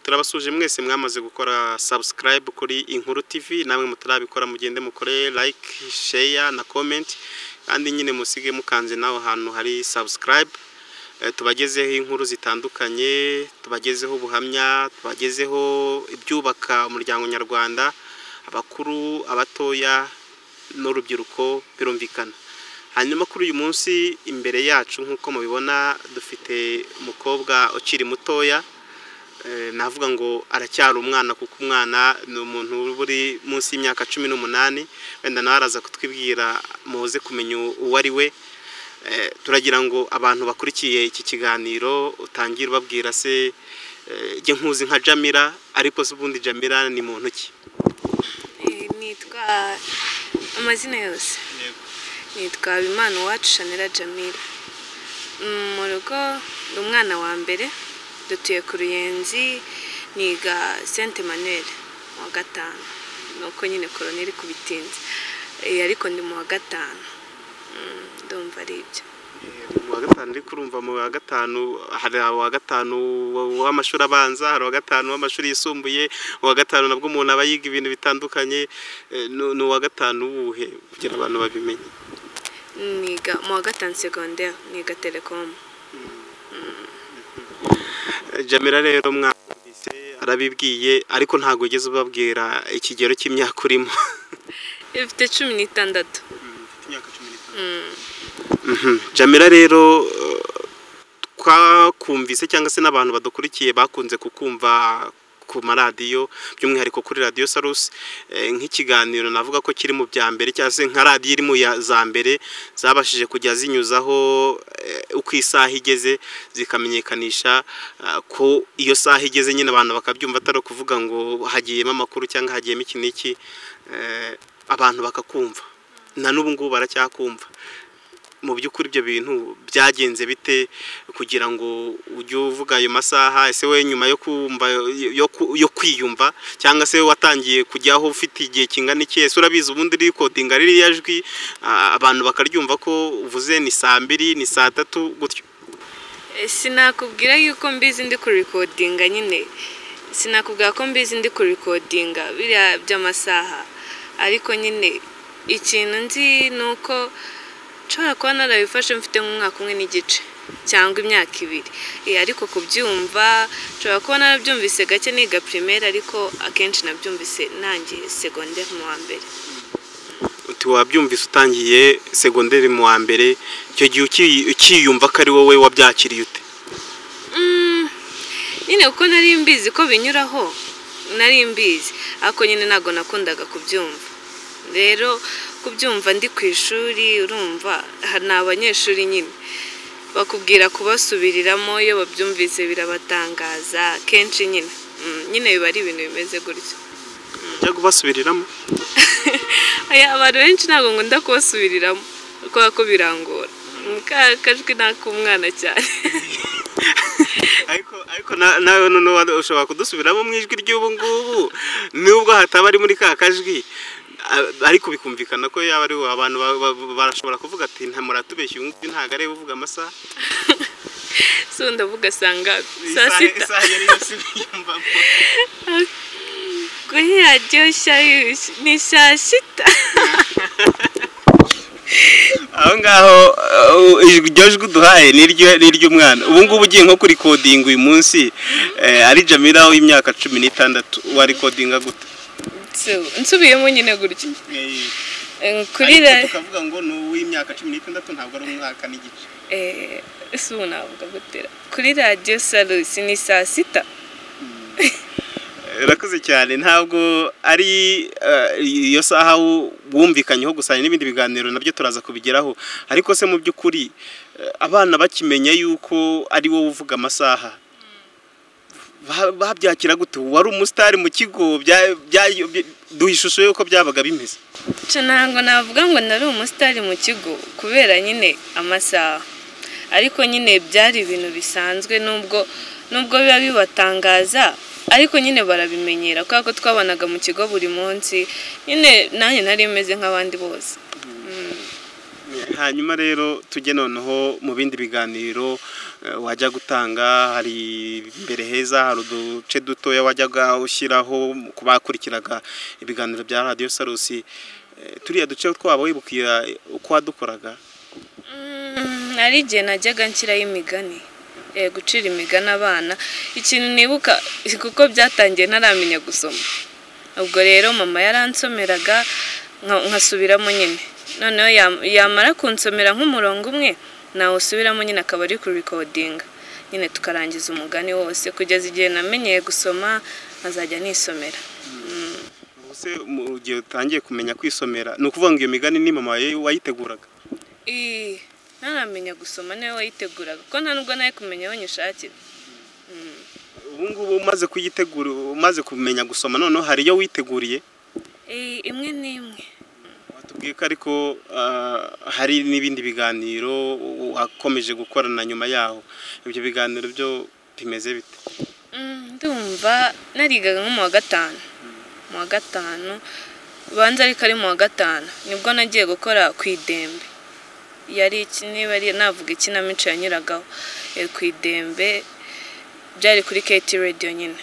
turabasuje mwese mwamaze gukora subscribe kuri inkuru tv namwe mutarabikora mugende mukore like share na comment kandi nyine musige mukanze nawe ahantu hari subscribe Eh, tubagezeho inkuru zitandukanye tubagezeho ubuhamya tubagezeho ibyubaka umuryango nyarwanda abakuru abatoya n'urubyiruko birumvikana hanyuma kuri uyu munsi imbere yacu nk'uko mubibona dufite umukobwa ukiri mutoya Eh, navuga ngo aracyari umwana kuko umwana ni umuntu uba uri munsi y'imyaka cumi n'umunani wenda nawe araza kutwibwira muze kumenya uwo ari we Eh, turagira ngo abantu bakurikiye iki kiganiro utangire ubabwira se eh, jye nkuzi nka jamira ariko se ubundi jamira ni muntu ki Eh, nitwa amazina yose nitwa Habimana uwacu shanera jamila Mm, mu rugo ni umwana wa mbere dutuye ku ruyenzi niga sente manuel mu wa gatanu nuko nyine koroneri kubitinze Eh, ariko ndi mu wa gatanu Mm, ndumva ari ibyo mu wa gatanu ariko urumva mu wa gatanu hari uwa gatanu w'amashuri abanza hari uwa gatanu w'amashuri yisumbuye uwa gatanu nabwo umuntu aba yiga ibintu bitandukanye Eh, ni ni uwa gatanu wuhe kugira abantu babimenye niga mu wa gatanu segonderi niga telekomu jamira rero mwumvise arabibwiye ariko ntabwo ugeze ubabwira ikigero cy'imyaka urimo ifite cumi n'itandatu Mm. Mhm. jamira rero eh, twakumvise cyangwa se n'abantu badukurikiye bakunze kukumva ku maradiyo by'umwihariko kuri radiyo sarusi eh, nk'ikiganiro navuga ko kiri mu bya mbere cyangwa se nka radiyo iri mu ya- za mbere zabashije kujya zinyuzaho eh, uko isaha igeze zikamenyekanisha ah, ko iyo saha igeze nyine abantu bakabyumva atari ukuvuga ngo hagiyemo amakuru cyangwa hagiyemo iki n'iki eh, abantu bakakumva na n'ubu ngubu baracyakumva mu by'ukuri ibyo bintu byagenze bite kugira ngo ujye uvuga ayo masaha ese we nyuma yo kumva yo, ku- yo kwiyumva cyangwa se watangiye kujyaho ufite igihe kingana iki ese urabizi ubundi rikodinga ririya jwi ah, abantu bakaryumva ko uvuze ni saa mbiri ni saa tatu gutyo Eh, sinakubwira yuko mbizi ndi kurikodinga nyine sinakubwira ko mbizi ndi kurikodinga biriya by'amasaha ariko nyine ikintu nzi ni uko nshobora kuba narabifashe mfite nk'umwaka umwe n'igice cyangwa imyaka ibiri Eh, ariko kubyumva nshobora kuba narabyumvise gake niga primaire ariko akenshi nabyumvise nanjye segonderi mu wa mbere uti wabyumvise utangiye segonderi mu wa mbere icyo gihe uki- ukiyumva ko ari wowe wabyakiriye ute Mm, nyine kuko nari mbizi ko binyuraho nari mbizi ariko nyine ntabwo nakundaga kubyumva rero kubyumva ndi ku ishuri urumva ha- ni abanyeshuri nyine bakubwira kubasubiriramo iyo babyumvise birabatangaza kenshi nyine Mm, nyine biba ari ibintu bimeze gutyo ujya kubasubiriramo Aya, abantu benshi ntabwo nkunda kubasubiriramo kubera ko birangora Mm, ka kajwi ni ak'umwana cyane ariko ariko na- nawe noneho ushobora kudusubiramo mu ijwi ry'ubu ngubu nubwo hataba ari muri ka kajwi a- ariko bikumvikana ko yaba ari wowe. abantu ba- ba- barashobora kuvuga ati nta muratubeshya uyu nguyu ntabwo areba uvuga amasaha so ndavuga sanga saa Isaha- sita isaha yari yose yiyumvamo. Kuri radiyo nshya y'uyu- ni saa sita aho ngaho uh, ijwi- iryo jwi uduhaye ni iryo- ni iry'umwana ubu ngubu ugiye nko kurikodinga uyu munsi eh, ari jamira w'imyaka cumi n'itandatu warikodinga gute nsubiyemo nyine gutya kuri radiyo tukavuga ngo ni uw'imyaka cumi n'itandatu ntabwo ari umwaka n'igice ese ubu navuga gutera kuri radiyo sarusi ni saa sita urakoze cyane ntabwo ari eh, iyo saha wu- wumvikanyeho gusa hari n'ibindi biganiro nabyo turaza kubigeraho ariko se mu by'ukuri eh, abana bakimenya yuko ari wowe uvuga amasaha ba- babyakira gute wari umusitari mu kigo bya- bya- bya- duha ishusho y'uko byabaga bimeze nca ntabwo navuga ngo nari umusitari mu kigo kubera nyine amasaha ariko nyine byari ibintu bisanzwe nubwo nubwo biba bibatangaza ariko nyine barabimenyera kubera ko twabanaga mu kigo buri munsi nyine nanjye nari meze nk'abandi bose hanyuma rero tujye noneho mu bindi biganiro eh, wajya gutanga hari imbere heza hari uduce dutoya wajyaga ushyiraho ku bakurikiraga ibiganiro bya radiyo sarusi Eh, turiya duce twaba wibukira uko wadukoraga Mm, hari igihe najyaga nshyiraho imigani Eh, gucira imigani abana ikintu nibuka kuko byatangiye ntaramenya gusoma ubwo rero mama yaransomeraga nka- nkasubiramo nyine noneho yam- yamara kunsomera nk'umurongo umwe nawusubiramo nyine akaba ari kurikodinga nyine tukarangiza umugani wose kugeza igihe namenyeye gusoma nkazajya nisomera ubuse mu gihe utangiye kumenya kwisomera ni ukuvuga ngo iyo migani ni mama wayi- wayiteguraga Ii, ntaramenya gusoma niwe wayiteguraga kuko nta nubwo nawe kumenya aho nyishakira ubu ngubu umaze kuyitegura umaze kumenya gusoma noneho hari iyo witeguriye Ii, imwe n'imwe watubwiye ko ariko ah, hari n'ibindi biganiro wakomeje gukorana nyuma yaho ibyo biganiro byo bimeze bite Mm, ndumva narigaga nko mu wa gatanu mu wa gatanu ubanza ariko ari mu wa gatanu nibwo nagiye gukora ku idembe yari iki- niba ari navuga ikinamico yanyuragaho Eh, ku idembe byari kuri keti radiyo nyine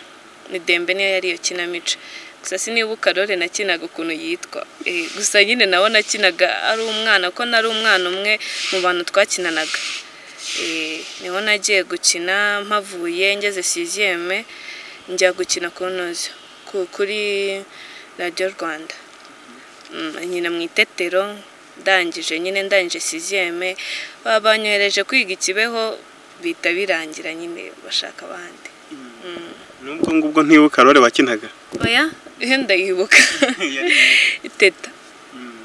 idembe niyo yari iyo kinamico gusa sinibuka karore nakinaga ukuntu yitwa Eh, gusa nyine nawe nakinaga ari umwana ko nari umwana umwe mu bantu twakinanaga Eh, niho nagiye gukina mpavuye ngeze siziyeme njya gukina ku ntozi ku- kuri radiyo rwanda Mm, nyina mu itetero ndangije nyine ndangije siziyeme babanyohereje kwiga ikibeho bihita birangira nyine bashaka abandi n'ubwo ngubwo ntibuka rore wakinaga oya ihe ndayibuka iteta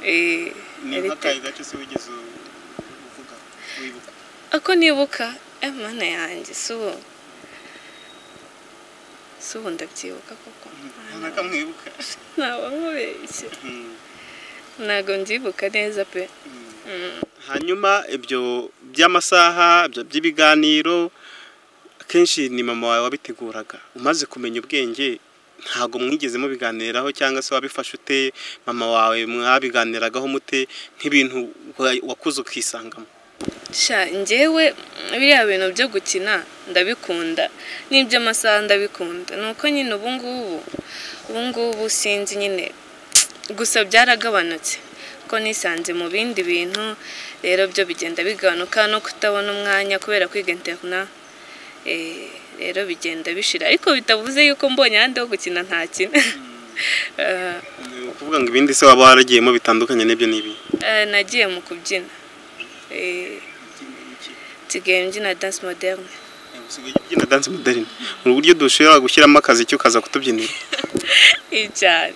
Eh, yari teta. gace se wigeze uvuga wibuka ako nibuka eh, mana yanjye si ubu si ubu ndabyibuka koko mwibuka ntabwo nkubeshye ntabwo mbyibuka neza pe hanyuma ibyo by'amasaha ibyo by'ibiganiro akenshi ni mama wawe wabiteguraga umaze kumenya ubwenge ntabwo mwigeze mubiganiraho cyangwa se wabifashe ute mama wawe mwabiganiragaho mute nk'ibintu wa- wakuze ukisangamo sha njyewe biriya bintu byo gukina ndabikunda n'iby'amasaha ndabikunda ni uko nyine ubu ngubu ubu ngubu sinzi nyine gusa byaragabanutse ko nisanze mu bindi bintu rero byo bigenda bigabanuka no kutabona umwanya kubera kwiga interina Eh, rero bigenda bishira ariko bitavuze yuko mbonye ahandi ho gukina ntakina Eh, Ni ukuvuga ngo ibindi se waba waragiyemo bitandukanye n'ibyo n'ibi eh, nagiye mu kubyina Eh, nsigaye mbyina dance moderne usigaye ubyina dance moderne mu buryo dushobora gushyiramo akazi cyo ukaza kutubyinira iyi cyane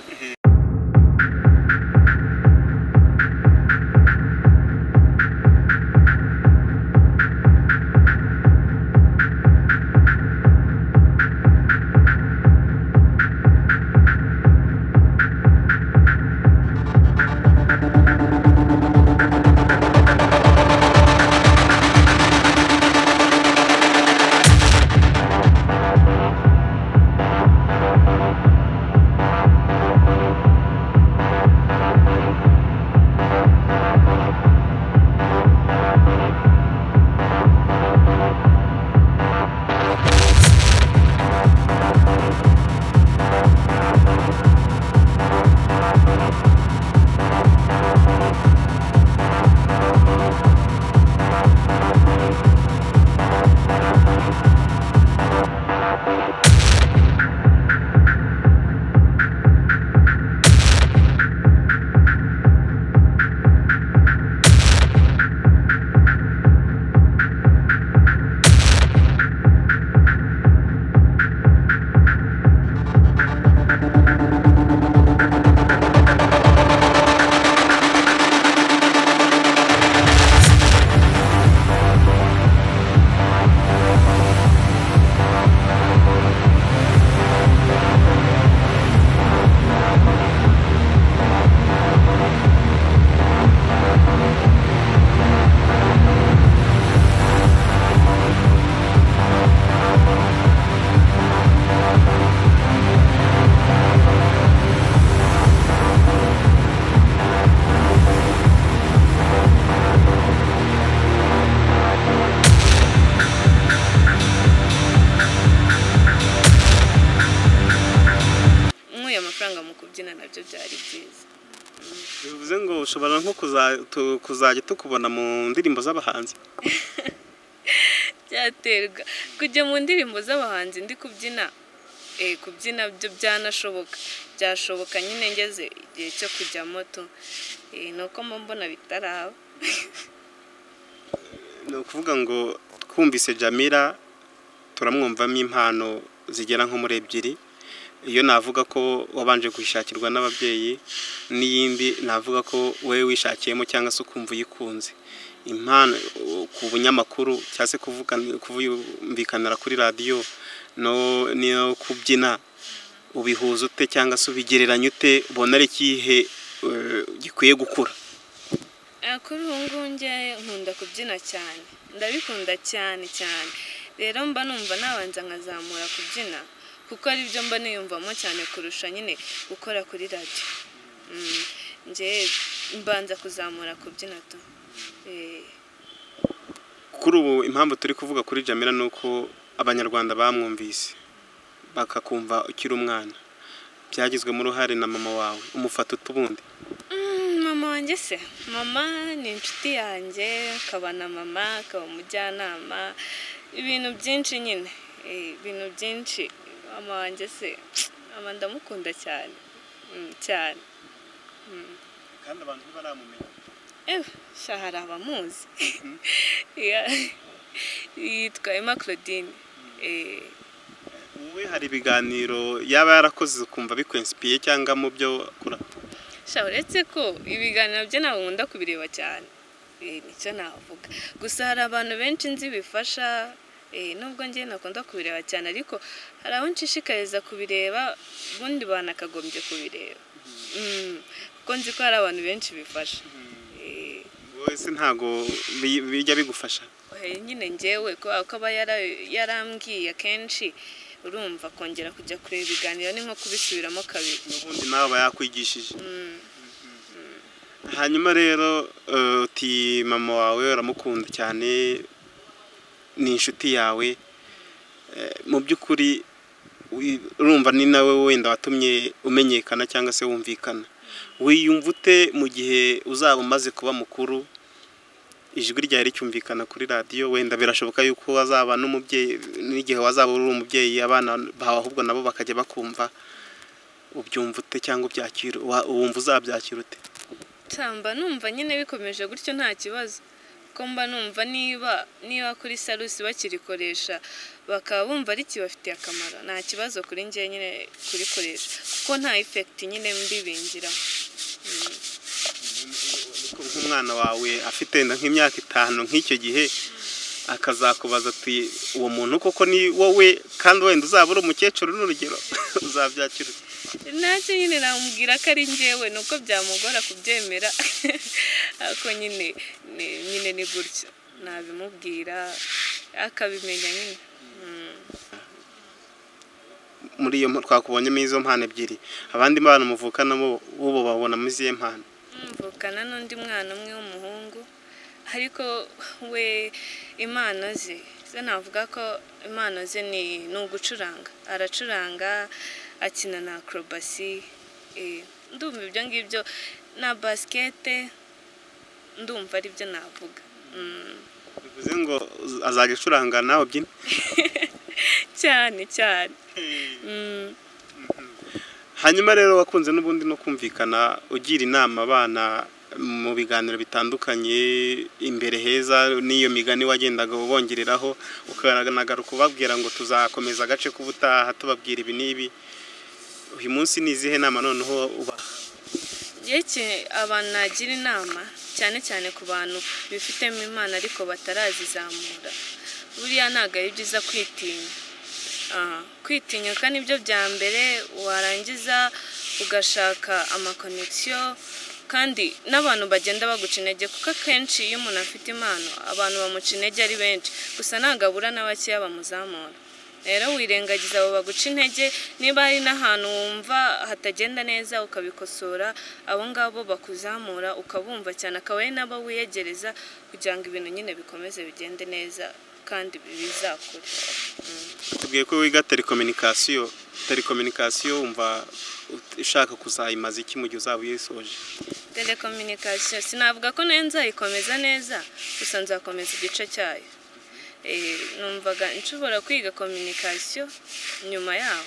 amafaranga mu kubyina nabyo byari byiza bivuze ngo ushobora nko kuza- tu- kuzajya tukubona mu ndirimbo z'abahanzi byaterwa kujya mu ndirimbo z'abahanzi ndi kubyina eh, kubyina byo byanashoboka byashoboka nyine ngeze igihe cyo kujya moto ni uko mbona bitaraba ni ukuvuga ngo twumvise jamira turamwumvamo impano zigera nko muri ebyiri iyo navuga ko wabanje kuyishakirwa n'ababyeyi n'iyindi navuga ko wowe wishakiyemo cyangwa se ukumva uyikunze impano ku bunyamakuru cyangwa se kuvuga- kuyumvikanira kuri radiyo no- no kubyina ubihuza ute cyangwa se ubigereranya ute ubona ari ikihe eh, gikwiye gukura Ah, kuri ubu ngubu njye nkunda kubyina cyane ndabikunda cyane cyane rero mba numva nabanza nkazamura kubyina kuko ari byo mba niyumvamo cyane kurusha nyine gukora kuri radiyo Mm, njye mbanza kuzamura kubyina tu Eh, kuri ubu impamvu turi kuvuga kuri jamira ni uko abanyarwanda bamwumvise bakakumva ukiri umwana byagizwemo uruhare na mama wawe umufata utubundi Mm, mama wanjye se mama ni inshuti yanjye akaba na mama akaba umujyanama ibintu byinshi nyine Eh, ibintu byinshi mama wanjye se mama ndamukunda cyane Mm, cyane kandi abantu ntibaramumenya ewe sha hari abamuzi Yeah. yitwa emma claudine Eh, wowe hari ibiganiro yaba yarakoze ukumva bikwensipiye cyangwa mu byo akora sha uretse ko ibiganiro bye ntabwo nkunda kubireba cyane Eh, nicyo navuga gusa hari abantu benshi nzi bifasha eh, nubwo njye nakunda kubireba cyane ariko hari abo nshishikariza kubireba ubundi banakagombye kubireba Mm, kuko nzi ko hari abantu benshi bifasha Eh, wowe se ntabwo bi- bijya bigufasha Eh, nyine ngewe kubera ko aba yara- yarambwiye akenshi urumva kongera kujya kureba ibiganiro ni nko kubisubiramo kabiri n'ubundi nawe aba yakwigishije hanyuma rero eh, uti mama wawe uramukunda cyane ni inshuti yawe Eh, mu by'ukuri wi- urumva ni nawe wenda watumye umenyekana cyangwa se wumvikana wiyumva ute mu gihe uzaba umaze kuba mukuru ijwi ryawe ricyumvikana kuri radiyo wenda birashoboka yuko wazaba n'umubyeyi n'igihe wazaba uri umubyeyi abana bawe ahubwo nabo bakajya bakumva ubyumva ute cyangwa ubyakira wa- wumva uzabyakira ute tamba numva nyine bikomeje gutyo nta kibazo ko mba numva niba niba kuri sarusi bakirikoresha bakaba bumva ari kibafitiye akamaro nta kibazo kuri njye nyine kurikoresha kuko nta ifekiti nyine mbi binjiramo nk'umwana wawe afite wenda nk'imyaka itanu nk'icyo gihe akazakubaza ati uwo muntu koko ni wowe kandi wenda uzaba uri umukecuru n'urugero uzabyakira ute ntacyo nyine namubwira ko ari njyewe ni uko byamugora kubyemera ariko nyine ni- nyine ni gutyo nabimubwira akabimenya nyine Mm. muri iyo mpa- twakubonyemo izo mpano ebyiri abandi bana muvukanamo ubu babona muri izihe mpano mvukana n'undi mwana umwe w'umuhungu ariko we impano ze ze navuga ko impano ze ni ni ugucuranga aracuranga akina na akorobasi eh, ndumva ibyo ngibyo na basikete ndumva aribyo navuga Mm, bivuze ngo uz- azajya acuranga nawe ubyine cyane cyane Mm. hanyuma rero wakunze n'ubundi no kumvikana ugira inama abana mu biganiro bitandukanye imbere heza n'iyo migani wagendaga ubongereraho ukanagaruka ubabwira ngo tuzakomeza agace k'ubutaha tubabwira ibi n'ibi uyu munsi ni izihe nama noneho uba yeke abantu nagira inama cyane cyane ku bantu bifitemo impano ariko batarazizamura buriya ntabwo ari byiza kwitinya Aha, kwitinyuka nibyo bya mbere warangiza ugashaka amakonegisiyo kandi n'abantu bagenda baguca intege kuko akenshi iyo umuntu afite impano abantu bamuca intege ari benshi gusa ntabwo abura na bakeya bamuzamura rero wirengagiza abo baguca intege niba hari n'ahantu wumva hatagenda neza ukabikosora abo ngabo bakuzamura ukabumva cyane akaba ari nabo wiyegereza kugira ngo ibintu nyine bikomeze bigende neza kandi bizakure tubwiye ko wiga telekominikasiyo telekominikasiyo wumva ushaka kuzayimaza iki mu gihe uzaba uyisoje telekominikasiyo sinavuga ko nayo nzayikomeza neza gusa nzakomeza igice cyayo Eh, numvaga nshobora kwiga kominikasiyo nyuma yaho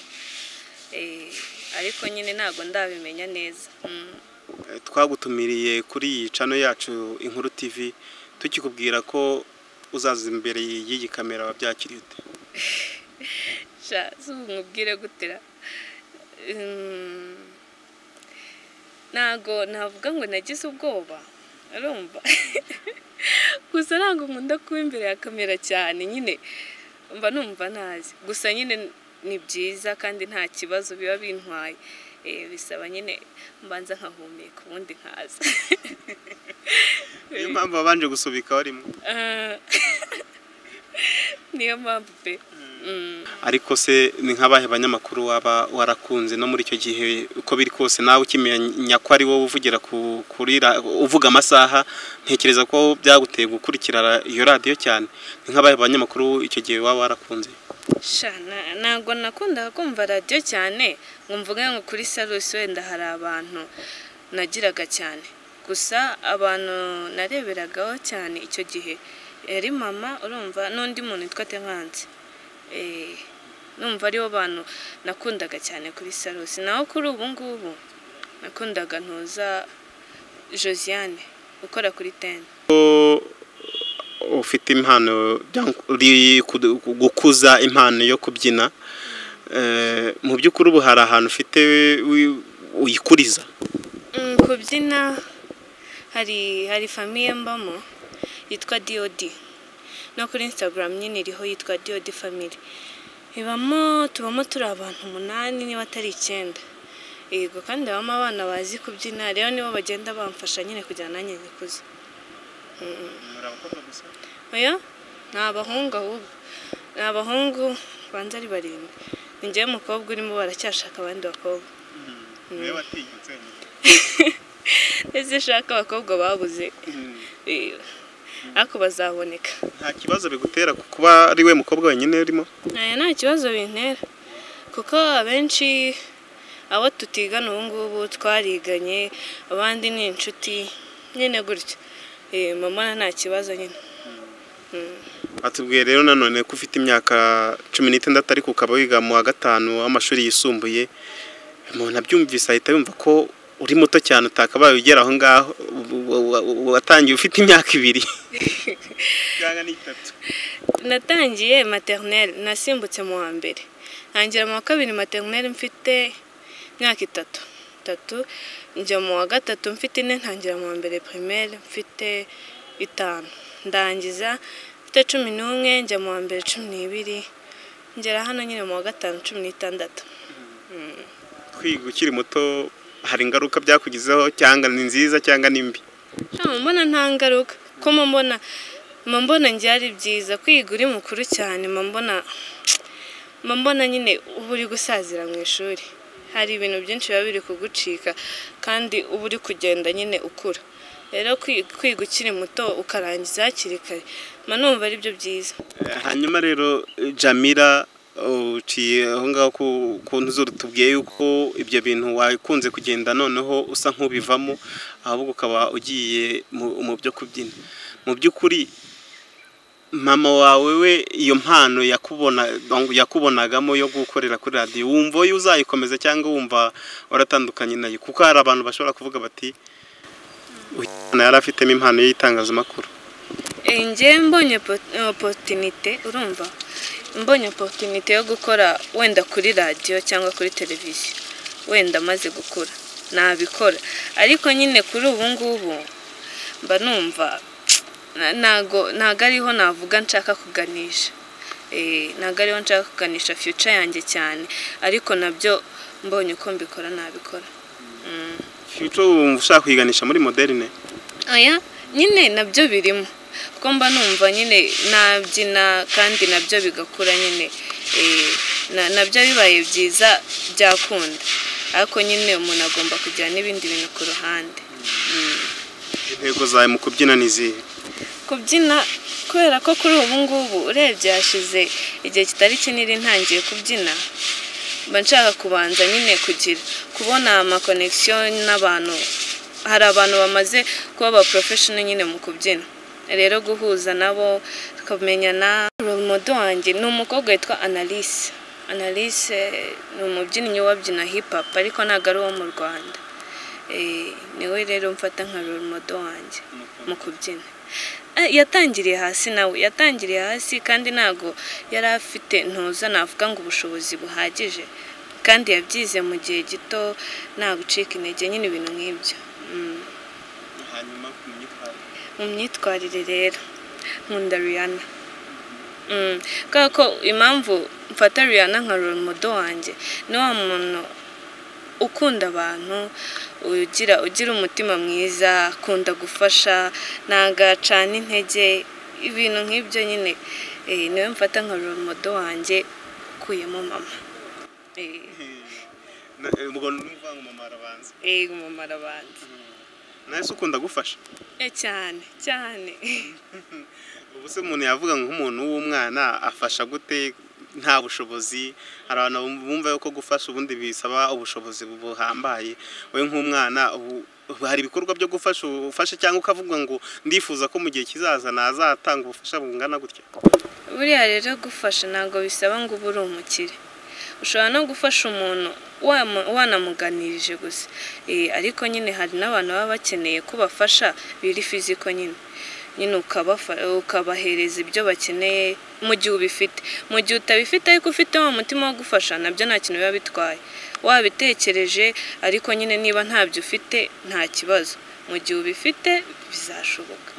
Eh, ariko nyine ntabwo ndabimenya neza Mm. Eh, twagutumiriye kuri iyi cano yacu inkuru tv tukikubwira ko uzaza imbere y'iyi kamera wabyakiriye ute sha si ubu nkubwire gutera Mm, ntago navuga ngo nagize ubwoba urumva gusa ntabwo nkunda kuba imbere ya kamera cyane nyine mba numva ntazi gusa nyine ni byiza kandi nta kibazo biba bintwaye Eh, bisaba nyine mbanza nkahumeka ubundi nkaza niyo mpamvu wabanje gusubika warimo Ah, niyo mpamvu pe Mm. ariko se ni nk'abahe banyamakuru waba warakunze no muri icyo gihe uko biri kose nawe ukimenya ko ari wowe uvugira ku- kuri ra- uvuga amasaha ntekereza ko byaguteye gukurikira ra- iyo radiyo cyane ni nk'abahe banyamakuru icyo gihe waba warakunze sha na- ntabwo nakundaga kumva radiyo cyane ngo mvuge ngo kuri sarusi wenda hari abantu nagiraga cyane gusa abantu nareberagaho cyane icyo gihe yari mama urumva n'undi muntu witwa tenkansi Eh, numva aribo bantu nakundaga cyane kuri sarusi naho kuri ubu ngubu nakundaga ntuza josiane ukora kuri teni ufite impano byang- uri kudu- gukuza impano yo kubyina Eh, mu by'ukuri ubu hari ahantu ufite wi- uyikuriza Mm, kubyina hari hari famiye mbamo yitwa diyodi no kuri instagram nyine iriho yitwa diyodi family ibamo tubamo turi abantu umunani niba atari icyenda yego kandi habamo abana bazi kubyina rero nibo bagenda bamfasha nyine kugira ngo nanjye nikuze oya ni abahungu ahubwo ni abahungu banza ari barindwi ni njyewe mukobwa urimo baracyashaka abandi bakobwa ese shaka abakobwa babuze Eh, ariko bazaboneka nta kibazo bigutera kuba ari we mukobwa wenyine urimo aya nta kibazo bintera kuko abenshi abo tutigana ubu ngubu twariganye abandi ni inshuti nyine gutyo Eh, mama nta kibazo nyine atubwiye rero nanone ko ufite imyaka cumi n'itandatu ariko ukaba wiga mu wa gatanu w'amashuri yisumbuye umuntu abyumvise ahita yumva ko uri muto cyane utakabaye ugera aho ngaho u- u- u- u- watangiye ufite imyaka ibiri cyangwa n'itatu natangiye materineri nasimbutse mu wa mbere ntangira mu wa kabiri materineri mfite imyaka itatu itatu njya mu wa gatatu mfite ine ntangira mu wa mbere pirimeri mfite itanu ndangiza mfite cumi n'umwe njya mu wa mbere cumi n'ibiri ngera hano nyine mu wa gatanu cumi n'itandatu kwiga ukiri muto hari ingaruka byakugizeho cyangwa ni nziza cyangwa ni mbi nta mbona nta ngaruka ko mba mbona mba mbona njye ari byiza kwiga uri mukuru cyane mba mbona mba mbona nyine uba uri gusazira mu ishuri hari ibintu byinshi biba biri kugucika kandi uba uri kugenda nyine ukura rero kwi- kwiga ukiri muto ukarangiza hakiri kare mba numva ari byo byiza hanyuma rero jamira uciye aho ngaho ku- ku nzu tubwiye yuko ibyo bintu wakunze kugenda noneho usa nk'ubivamo ahubwo ukaba ugiye mu mu byo kubyina mu by'ukuri mama wawe we iyo mpano yakubona yakubonagamo yo gukorera kuri radiyo wumva wowe uzayikomeza cyangwa wumva waratandukanye nayo kuko hari abantu bashobora kuvuga bati uyu mwana yari afitemo impano y'itangazamakuru Eh, njye mbonye po- oporutinite urumva mbonye oporutinite yo gukora wenda kuri radiyo cyangwa kuri televiziyo wenda maze gukura nabikora ariko nyine kuri ubu ngubu mba numva na- ntago ntago ariho navuga nshaka kuganisha Eh, ntago ariho nshaka kuganisha fiyuca yanjye cyane ariko nabyo mbonye uko mbikora nabikora Mm. Future wumva ushaka kuyiganisha muri moderne oya nyine nabyo birimo kuko mba numva nyine nabyina kandi nabyo bigakura nyine eh, na- nabyo bibaye byiza byakunda ariko nyine umuntu agomba kugira n'ibindi bintu ku ruhande intego zawe mu kubyina ni izihe kubyina kubera ko kuri ubu ngubu urebye hashize igihe kitari kinini ntangiye kubyina mba nshaka kubanza nyine kugira kubona amakonegisiyo n'abantu hari abantu bamaze kuba aba porofeshono nyine mu kubyina rero guhuza nabo tukamenyana romodo wanjye ni umukobwa witwa analise analise ni umubyinnyi wabyina hipapu ariko ntabwo ari uwo mu rwanda niwe rero mfata nka romodo wanjye mu kubyina yatangiriye hasi nawe yatangiriye hasi kandi ntabwo yari afite ntuza navuga ngo ubushobozi buhagije kandi yabyize mu gihe gito nta gucika intege nyine ibintu nk'ibyo hanyuma ku myitwarire mu myitwarire rero nkunda riyana kubera ko impamvu mfata riyana nka romodo wanjye ni wa muntu ukunda abantu ugira ugira umutima mwiza akunda gufasha ntabwo acana intege ibintu nk'ibyo nyine niwe mfata nka romodo wanjye ukuyemo mama ubwo ni ukuvuga ngo mama arabanza eee mama arabanza nawe se ukunda gufasha Eh, cyane cyane ubu se umuntu yavuga nk'umuntu w'umwana afasha gute nta bushobozi hari abantu bumva yuko gufasha ubundi bisaba ubushobozi buhambaye wowe nk'umwana ubu- ubu hari ibikorwa byo gufasha ufashe cyangwa ukavuga ngo ndifuza ko mu gihe kizaza nazatanga ubufasha bungana gutya buriya rero gufasha ntabwo bisaba ngo ube uri umukire ushobora no gufasha umuntu wamu- wanamuganirije gusa Eh, ariko nyine hari n'abantu baba bakeneye ko bafasha biri fiziko nyine nyine ukabafa- ukabahereza ibyo bakeneye mu gihe ubifite mu gihe utabifite ariko ufite wa mutima wo gufasha nabyo nta kintu biba bitwaye wabitekereje ariko nyine niba ntabyo ufite nta kibazo mu gihe ubifite bizashoboka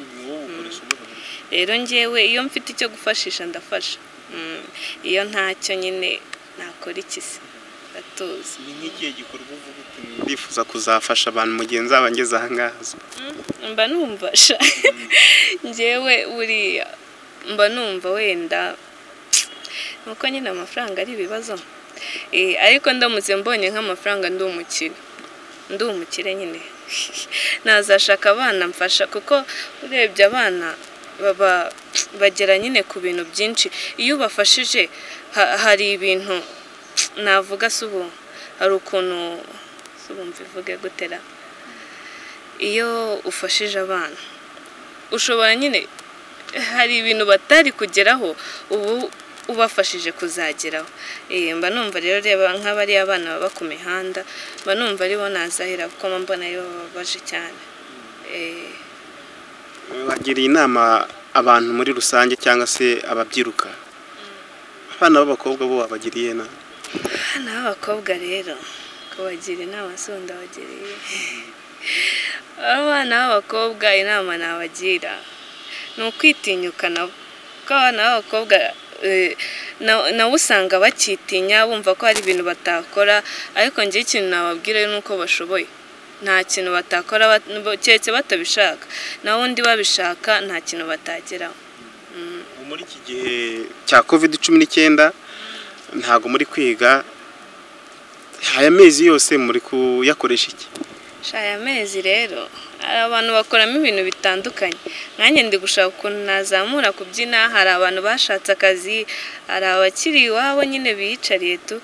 rero ngewe iyo mfite icyo gufashisha ndafasha Mm, iyo ntacyo nyine nakora iki se ndatuza ni nk'igihe gikorwa uvuga uti ndifuza kuzafasha abantu mu gihe nzaba ngeze aha ngaha mba numvasha ngewe buriya mba numva wenda nuko nyine amafaranga ari ibibazo Eh, ariko ndamutse mbonye nk'amafaranga ndi umukire ndi umukire nyine nazashaka abana mfasha kuko urebye abana baba bagera nyine ku bintu byinshi iyo ubafashije ha- hari ibintu navuga si ubu hari ukuntu si ubu mbivuge gutera iyo ufashije abana ushobora nyine hari ibintu batari kugeraho ubu ubafashije kuzageraho Eh, mba numva rero reba nk'abariya abana baba ku mihanda mba numva aribo nazahera kuko mba mbona aribo bababaje cyane Eh, wagiriye inama abantu muri rusange cyangwa se ababyiruka abana b'abakobwa bo wabagiriye inama abana b'abakobwa rero kubagira inama si ubu ndabagiriye abana b'abakobwa inama nabagira ni ukwitinyuka nabo kuko abana b'abakobwa eh, na- nabo usanga bakitinya bumva ko hari ibintu batakora ariko ngewe ikintu nababwira ni uko bashoboye nta kintu batakora bat- keretse batabishaka naho undi babishaka nta kintu batageraho Ubu muri iki gihe cya covid cumi n'icyenda ntabwo muri kwiga aya mezi yose muri kuyakoresha iki shaya amezi rero hari abantu bakoramo ibintu bitandukanye nanjye ndi gushaka ukuntu nazamura kubyina hari abantu bashatse akazi hari abakiri iwabo nyine biyicariye tu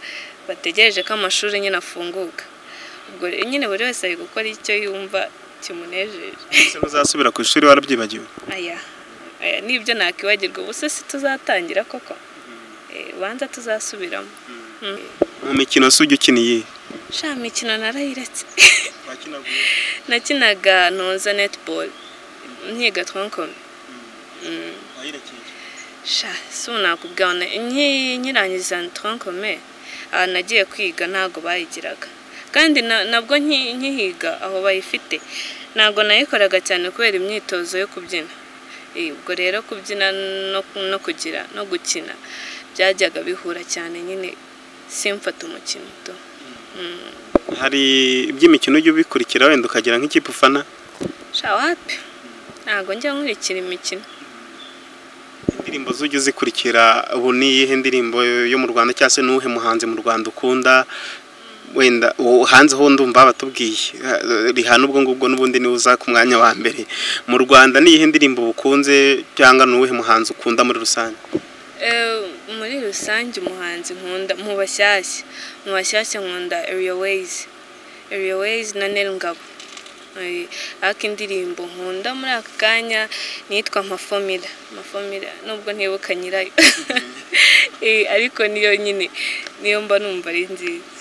bategereje ko amashuri nyine afunguka ubwo rero nyine buri wese ari gukora icyo yumva kimunejeje ese ntuzasubira ku ishuri warabyibagiwe aya aya nibyo nakwibagirwa ubu se si tuzatangira koko Eh, banza tuzasubiramo Mm. mu mikino se ujya ukiniye sha mikino narayiretse nakinaga ntuza netball nkiga twankome sha si ubu nakubwira ngo nki- nkirangiza twankome ahantu nagiye kwiga ntabwo bayigiraga kandi na- nabwo nki- nkihiga aho bayifite ntabwo nayikoraga cyane kubera imyitozo yo kubyina Eh, ubwo rero kubyina no, no kugira no gukina byajyaga bihura cyane nyine simfata umukino tu Mm. hari iby'imikino ujya ubikurikira wenda ukagira nk'ikipe ufana sha wapi ntabwo njya nkurikira imikino indirimbo zujya uzikurikira ubu ni iyihe ndirimbo yo mu rwanda cyangwa se n'uwuhe muhanzi mu rwanda ukunda wenda uwo hanze ho ndumva batubwiye rihana ubwo ngubwo n'ubundi niwe uza ku mwanya wa mbere mu rwanda ni iyihe ndirimbo ukunze cyangwa n'uwuhe muhanzi ukunda muri rusange Eh, muri rusange umuhanzi nkunda mu bashyashya mu bashyashya nkunda eriyoweyizi eriyoweyizi na nerungabo Eh, ariko indirimbo nkunda muri aka kanya ni iyitwa amafomira amafomira nubwo ntibuka nyirayo Eh, ariko niyo nyine niyo mba numva ari nziza